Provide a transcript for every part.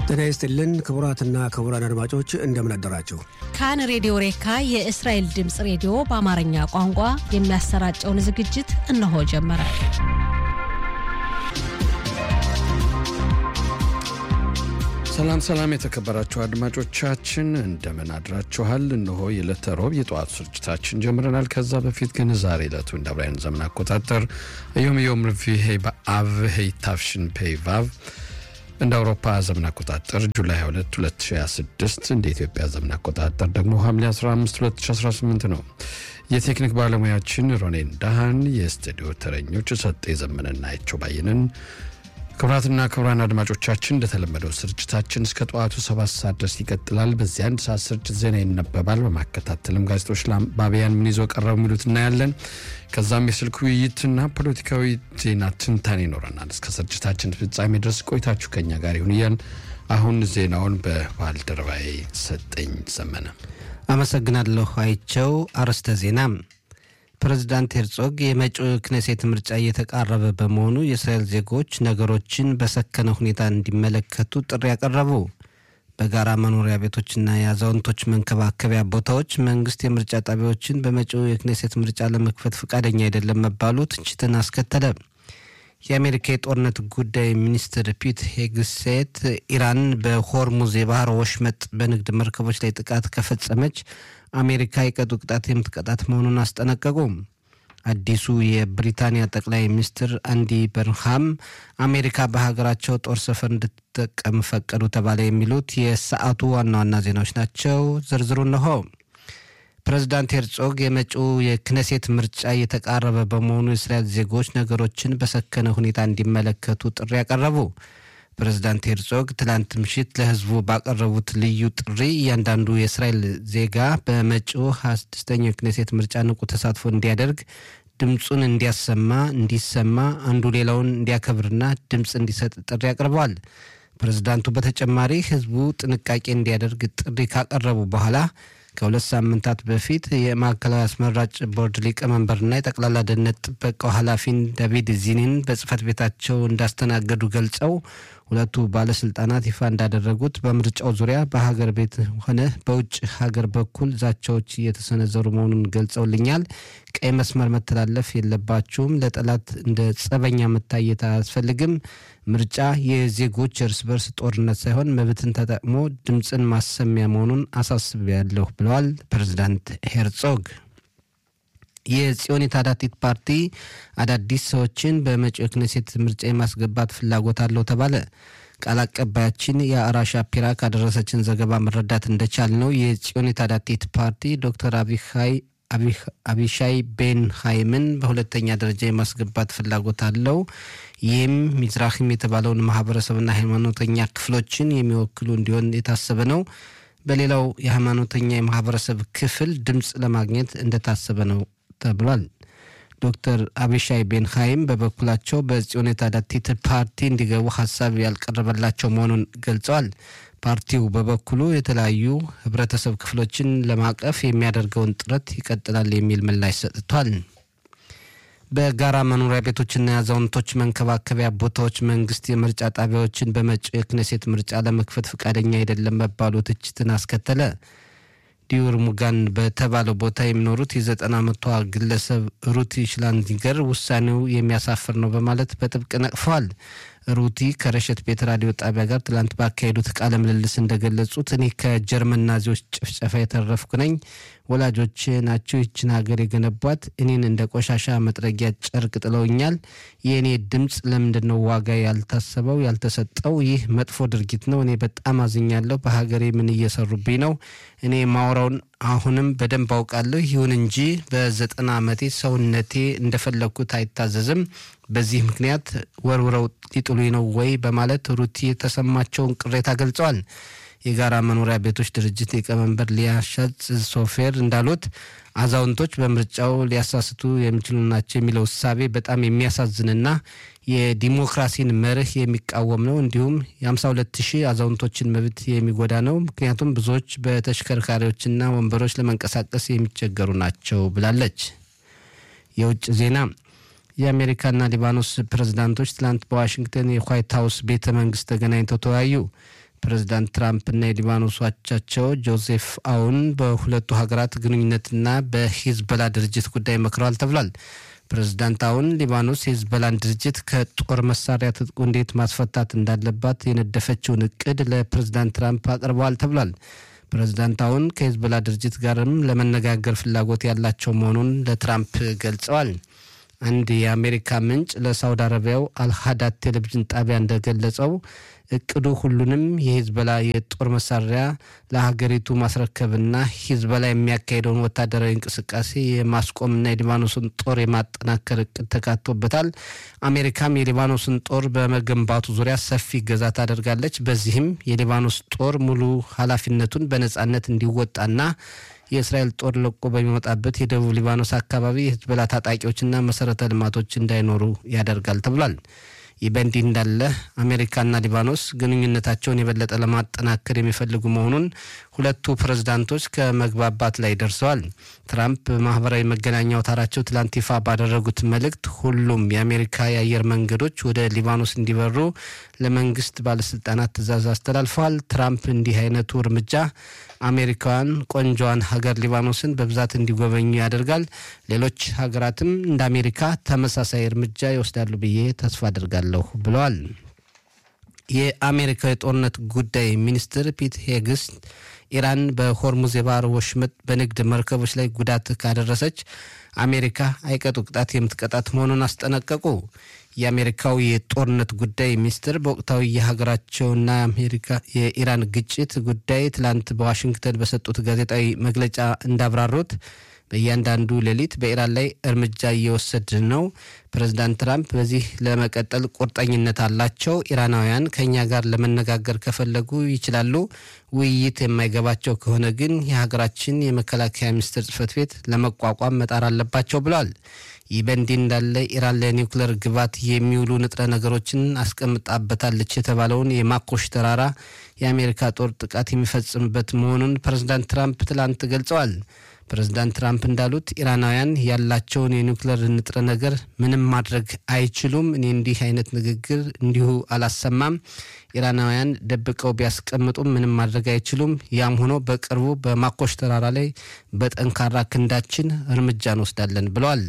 ጤና ይስጥልን ክቡራትና ክቡራን አድማጮች እንደምን አደራችሁ። ካን ሬዲዮ ሬካ የእስራኤል ድምፅ ሬዲዮ በአማርኛ ቋንቋ የሚያሰራጨውን ዝግጅት እነሆ ጀመረ። ሰላም ሰላም፣ የተከበራችሁ አድማጮቻችን እንደምን አድራችኋል? እነሆ የዕለተ ሮብ የጠዋት ስርጭታችን ጀምረናል። ከዛ በፊት ግን ዛሬ ዕለቱ እንደ አብራውያን ዘመን አቆጣጠር ዮም ዮም ርቪሄ በአብ ሄይታፍሽን ፔይቫቭ እንደ አውሮፓ ዘመን አቆጣጠር ጁላይ 22 2026 እንደ ኢትዮጵያ ዘመን አቆጣጠር ደግሞ ሐምሌ 15 2018 ነው። የቴክኒክ ባለሙያችን ሮኔን ዳሃን፣ የስቱዲዮ ተረኞች ሰጤ ዘመንና አይቸው ባይንን ክቡራትና ክቡራን አድማጮቻችን እንደተለመደው ስርጭታችን እስከ ጠዋቱ ሰባት ሰዓት ድረስ ይቀጥላል። በዚህ አንድ ሰዓት ስርጭት ዜና ይነበባል። በማከታተልም ጋዜጦች ለአንባቢያን ምን ይዞ ቀረቡ የሚሉት እናያለን። ከዛም የስልክ ውይይትና ፖለቲካዊ ዜና ትንታኔ ይኖረናል። እስከ ስርጭታችን ፍጻሜ ድረስ ቆይታችሁ ከኛ ጋር ይሁን እያል አሁን ዜናውን በባልደረባዬ ሰጠኝ ዘመነ አመሰግናለሁ። አይቸው አርዕስተ ዜና ፕሬዝዳንት ሄርጾግ የመጪው ክኔሴት ምርጫ እየተቃረበ በመሆኑ የእስራኤል ዜጎች ነገሮችን በሰከነ ሁኔታ እንዲመለከቱ ጥሪ ያቀረቡ። በጋራ መኖሪያ ቤቶችና የአዛውንቶች መንከባከቢያ ቦታዎች መንግስት የምርጫ ጣቢያዎችን በመጪው የክኔሴት ምርጫ ለመክፈት ፈቃደኛ አይደለም መባሉ ትችትን አስከተለ። የአሜሪካ የጦርነት ጉዳይ ሚኒስትር ፒት ሄግሴት ኢራን በሆርሙዝ የባህር ወሽመጥ በንግድ መርከቦች ላይ ጥቃት ከፈጸመች አሜሪካ የቀጡ ቅጣት የምትቀጣት መሆኑን አስጠነቀቁ። አዲሱ የብሪታንያ ጠቅላይ ሚኒስትር አንዲ በርሃም አሜሪካ በሀገራቸው ጦር ሰፈር እንድትጠቀም ፈቀዱ ተባለ። የሚሉት የሰዓቱ ዋና ዋና ዜናዎች ናቸው። ዝርዝሩ እነሆ። ፕሬዝዳንት ሄርጾግ የመጪው የክነሴት ምርጫ እየተቃረበ በመሆኑ የእስራኤል ዜጎች ነገሮችን በሰከነ ሁኔታ እንዲመለከቱ ጥሪ ያቀረቡ። ፕሬዝዳንት ሄርጾግ ትላንት ምሽት ለሕዝቡ ባቀረቡት ልዩ ጥሪ እያንዳንዱ የእስራኤል ዜጋ በመጪው ሀያ ስድስተኛው የክኔሴት ምርጫ ንቁ ተሳትፎ እንዲያደርግ ድምፁን እንዲያሰማ እንዲሰማ አንዱ ሌላውን እንዲያከብርና ድምፅ እንዲሰጥ ጥሪ አቅርበዋል። ፕሬዝዳንቱ በተጨማሪ ሕዝቡ ጥንቃቄ እንዲያደርግ ጥሪ ካቀረቡ በኋላ ከሁለት ሳምንታት በፊት የማዕከላዊ አስመራጭ ቦርድ ሊቀመንበርና የጠቅላላ ደህንነት ጥበቃው ኃላፊን ዳቪድ ዚኒን በጽህፈት ቤታቸው እንዳስተናገዱ ገልጸው ሁለቱ ባለስልጣናት ይፋ እንዳደረጉት በምርጫው ዙሪያ በሀገር ቤት ሆነ በውጭ ሀገር በኩል ዛቻዎች እየተሰነዘሩ መሆኑን ገልጸውልኛል። ቀይ መስመር መተላለፍ የለባችሁም። ለጠላት እንደ ጸበኛ መታየት አያስፈልግም። ምርጫ የዜጎች እርስ በርስ ጦርነት ሳይሆን መብትን ተጠቅሞ ድምፅን ማሰሚያ መሆኑን አሳስቤያለሁ ብለዋል ፕሬዚዳንት ሄርጾግ። የጽዮን የታዳቲት ፓርቲ አዳዲስ ሰዎችን በመጪው የክኔሴት ምርጫ የማስገባት ፍላጎት አለው ተባለ። ቃል አቀባያችን የአራሻ ፒራ ካደረሰችን ዘገባ መረዳት እንደቻል ነው የጽዮን የታዳቲት ፓርቲ ዶክተር አቢሃይ አቢሻይ ቤን ሃይምን በሁለተኛ ደረጃ የማስገባት ፍላጎት አለው። ይህም ሚዝራሂም የተባለውን ማህበረሰብና ሃይማኖተኛ ክፍሎችን የሚወክሉ እንዲሆን የታሰበ ነው። በሌላው የሃይማኖተኛ የማህበረሰብ ክፍል ድምፅ ለማግኘት እንደታሰበ ነው ተብሏል። ዶክተር አቢሻይ ቤን ሃይም በበኩላቸው በጽዮን የታዳቲት ፓርቲ እንዲገቡ ሀሳብ ያልቀረበላቸው መሆኑን ገልጸዋል። ፓርቲው በበኩሉ የተለያዩ ህብረተሰብ ክፍሎችን ለማቀፍ የሚያደርገውን ጥረት ይቀጥላል የሚል ምላሽ ሰጥቷል። በጋራ መኖሪያ ቤቶችና የአዛውንቶች መንከባከቢያ ቦታዎች መንግስት የምርጫ ጣቢያዎችን በመጪው የክኔሴት ምርጫ ለመክፈት ፈቃደኛ አይደለም መባሉ ትችትን አስከተለ። ዲዩር ሙጋን በተባለው ቦታ የሚኖሩት የዘጠና ዓመቷ ግለሰብ ሩቲ ሽላንዚገር ውሳኔው የሚያሳፍር ነው በማለት በጥብቅ ነቅፈዋል። ሩቲ ከረሸት ቤት ራዲዮ ጣቢያ ጋር ትላንት ባካሄዱት ቃለ ምልልስ እንደገለጹት እኔ ከጀርመን ናዚዎች ጭፍጨፋ የተረፍኩ ነኝ። ወላጆች ናቸው ይችን ሀገር የገነቧት። እኔን እንደ ቆሻሻ መጥረጊያ ጨርቅ ጥለውኛል። የእኔ ድምፅ ለምንድን ነው ዋጋ ያልታሰበው ያልተሰጠው? ይህ መጥፎ ድርጊት ነው። እኔ በጣም አዝኛለሁ። በሀገሬ ምን እየሰሩብኝ ነው? እኔ ማውራውን አሁንም በደንብ አውቃለሁ። ይሁን እንጂ በዘጠና ዓመቴ ሰውነቴ እንደፈለግኩት አይታዘዝም። በዚህ ምክንያት ወርውረው ሊጥሉኝ ነው ወይ በማለት ሩቲ የተሰማቸውን ቅሬታ ገልጸዋል። የጋራ መኖሪያ ቤቶች ድርጅት ሊቀመንበር ሊያሻጽ ሶፌር እንዳሉት አዛውንቶች በምርጫው ሊያሳስቱ የሚችሉ ናቸው የሚለው እሳቤ በጣም የሚያሳዝንና የዲሞክራሲን መርህ የሚቃወም ነው። እንዲሁም የ52 ሺህ አዛውንቶችን መብት የሚጎዳ ነው። ምክንያቱም ብዙዎች በተሽከርካሪዎችና ወንበሮች ለመንቀሳቀስ የሚቸገሩ ናቸው ብላለች። የውጭ ዜና የአሜሪካና ሊባኖስ ፕሬዝዳንቶች ትላንት በዋሽንግተን የዋይት ሀውስ ቤተ መንግስት ተገናኝተው ተወያዩ። ፕሬዚዳንት ትራምፕና የሊባኖስ አቻቸው ጆዜፍ አውን በሁለቱ ሀገራት ግንኙነትና በሂዝበላ ድርጅት ጉዳይ መክረዋል ተብሏል። ፕሬዚዳንት አውን ሊባኖስ የሂዝበላን ድርጅት ከጦር መሳሪያ ትጥቁ እንዴት ማስፈታት እንዳለባት የነደፈችውን እቅድ ለፕሬዚዳንት ትራምፕ አቅርበዋል ተብሏል። ፕሬዚዳንት አውን ከሂዝበላ ድርጅት ጋርም ለመነጋገር ፍላጎት ያላቸው መሆኑን ለትራምፕ ገልጸዋል። አንድ የአሜሪካ ምንጭ ለሳውዲ አረቢያው አልሃዳት ቴሌቪዥን ጣቢያ እንደገለጸው እቅዱ ሁሉንም የሂዝበላ የጦር መሳሪያ ለሀገሪቱ ማስረከብና ሂዝበላ የሚያካሄደውን ወታደራዊ እንቅስቃሴ የማስቆምና የሊባኖስን ጦር የማጠናከር እቅድ ተካቶበታል። አሜሪካም የሊባኖስን ጦር በመገንባቱ ዙሪያ ሰፊ እገዛ ታደርጋለች። በዚህም የሊባኖስ ጦር ሙሉ ኃላፊነቱን በነጻነት እንዲወጣና የእስራኤል ጦር ለቆ በሚወጣበት የደቡብ ሊባኖስ አካባቢ የሂዝቦላ ታጣቂዎችና መሰረተ ልማቶች እንዳይኖሩ ያደርጋል ተብሏል። ይህ በእንዲህ እንዳለ አሜሪካና ሊባኖስ ግንኙነታቸውን የበለጠ ለማጠናከር የሚፈልጉ መሆኑን ሁለቱ ፕሬዝዳንቶች ከመግባባት ላይ ደርሰዋል። ትራምፕ በማህበራዊ መገናኛ አውታራቸው ትላንት ይፋ ባደረጉት መልእክት ሁሉም የአሜሪካ የአየር መንገዶች ወደ ሊባኖስ እንዲበሩ ለመንግስት ባለስልጣናት ትዕዛዝ አስተላልፈዋል። ትራምፕ እንዲህ አይነቱ እርምጃ አሜሪካውያን ቆንጆዋን ሀገር ሊባኖስን በብዛት እንዲጎበኙ ያደርጋል። ሌሎች ሀገራትም እንደ አሜሪካ ተመሳሳይ እርምጃ ይወስዳሉ ብዬ ተስፋ አድርጋለሁ ብለዋል። የአሜሪካ የጦርነት ጉዳይ ሚኒስትር ፒት ሄግስት ኢራን በሆርሙዝ የባህር ወሽመጥ በንግድ መርከቦች ላይ ጉዳት ካደረሰች አሜሪካ አይቀጡ ቅጣት የምትቀጣት መሆኑን አስጠነቀቁ። የአሜሪካው የጦርነት ጉዳይ ሚኒስትር በወቅታዊ የሀገራቸውና አሜሪካ የኢራን ግጭት ጉዳይ ትላንት በዋሽንግተን በሰጡት ጋዜጣዊ መግለጫ እንዳብራሩት በእያንዳንዱ ሌሊት በኢራን ላይ እርምጃ እየወሰድን ነው። ፕሬዚዳንት ትራምፕ በዚህ ለመቀጠል ቁርጠኝነት አላቸው። ኢራናውያን ከእኛ ጋር ለመነጋገር ከፈለጉ ይችላሉ። ውይይት የማይገባቸው ከሆነ ግን የሀገራችን የመከላከያ ሚኒስቴር ጽህፈት ቤት ለመቋቋም መጣር አለባቸው ብለዋል። ይህ በእንዲህ እንዳለ ኢራን ለኒውክሌር ግባት የሚውሉ ንጥረ ነገሮችን አስቀምጣበታለች የተባለውን የማኮሽ ተራራ የአሜሪካ ጦር ጥቃት የሚፈጽምበት መሆኑን ፕሬዚዳንት ትራምፕ ትላንት ገልጸዋል። ፕሬዚዳንት ትራምፕ እንዳሉት ኢራናውያን ያላቸውን የኒውክሌር ንጥረ ነገር ምንም ማድረግ አይችሉም። እኔ እንዲህ አይነት ንግግር እንዲሁ አላሰማም። ኢራናውያን ደብቀው ቢያስቀምጡም ምንም ማድረግ አይችሉም። ያም ሆኖ በቅርቡ በማኮሽ ተራራ ላይ በጠንካራ ክንዳችን እርምጃ እንወስዳለን ብለዋል።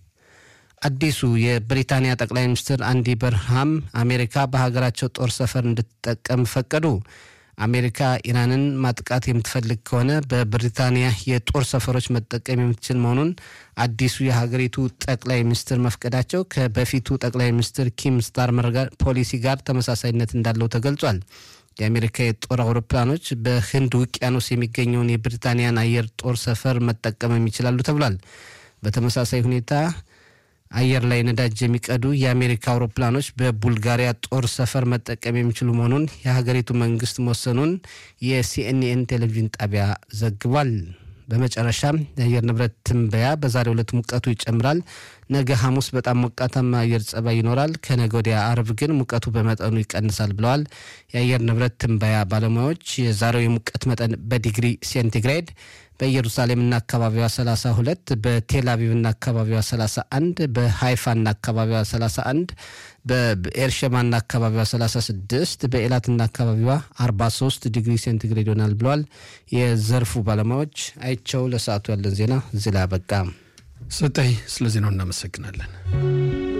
አዲሱ የብሪታንያ ጠቅላይ ሚኒስትር አንዲ በርሃም አሜሪካ በሀገራቸው ጦር ሰፈር እንድትጠቀም ፈቀዱ። አሜሪካ ኢራንን ማጥቃት የምትፈልግ ከሆነ በብሪታንያ የጦር ሰፈሮች መጠቀም የምትችል መሆኑን አዲሱ የሀገሪቱ ጠቅላይ ሚኒስትር መፍቀዳቸው ከበፊቱ ጠቅላይ ሚኒስትር ኪም ስታርመር ጋር ፖሊሲ ጋር ተመሳሳይነት እንዳለው ተገልጿል። የአሜሪካ የጦር አውሮፕላኖች በህንድ ውቅያኖስ የሚገኘውን የብሪታንያን አየር ጦር ሰፈር መጠቀም ይችላሉ ተብሏል። በተመሳሳይ ሁኔታ አየር ላይ ነዳጅ የሚቀዱ የአሜሪካ አውሮፕላኖች በቡልጋሪያ ጦር ሰፈር መጠቀም የሚችሉ መሆኑን የሀገሪቱ መንግስት መወሰኑን የሲኤንኤን ቴሌቪዥን ጣቢያ ዘግቧል። በመጨረሻም የአየር ንብረት ትንበያ በዛሬው ዕለት ሙቀቱ ይጨምራል። ነገ ሐሙስ በጣም ሞቃታማ አየር ጸባይ ይኖራል። ከነገ ወዲያ አርብ ግን ሙቀቱ በመጠኑ ይቀንሳል ብለዋል የአየር ንብረት ትንበያ ባለሙያዎች። የዛሬው የሙቀት መጠን በዲግሪ ሴንቲግሬድ በኢየሩሳሌምና አካባቢዋ 32 በቴል አቪቭና አካባቢዋ 31 በሃይፋና አካባቢዋ 31 በኤርሸማና አካባቢዋ 36 በኤላትና አካባቢዋ 43 ዲግሪ ሴንቲግሬድ ይሆናል ብለዋል የዘርፉ ባለሙያዎች። አይቸው ለሰዓቱ ያለን ዜና እዚህ ላይ አበቃ። ሰጠኝ ስለ ዜናው እናመሰግናለን።